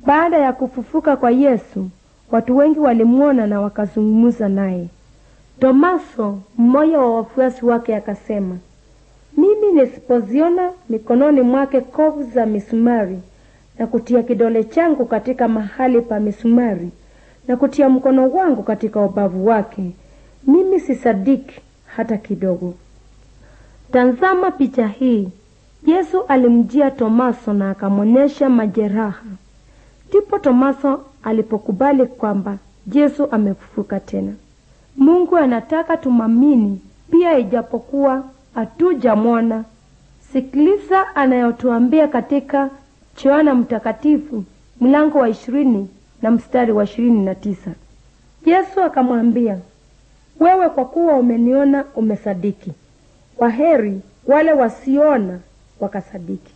Baada ya kufufuka kwa Yesu, watu wengi walimwona na wakazungumza naye. Tomaso, mmoja wa wafuasi wake, akasema, mimi nisipoziona mikononi mwake kovu za misumari na kutia kidole changu katika mahali pa misumari na kutia mkono wangu katika ubavu wake, mimi sisadiki hata kidogo. Tazama picha hii. Yesu alimjia Tomaso na akamwonyesha majeraha. Ndipo Tomaso alipokubali kwamba Yesu amefufuka tena. Mungu anataka tumamini pia ijapokuwa hatujamwona. Sikiliza anayotuambia katika Yohana Mtakatifu mlango wa ishirini na mstari wa ishirini na tisa. Yesu akamwambia, wewe kwa kuwa umeniona umesadiki. Waheri wale wasiona wakasadiki.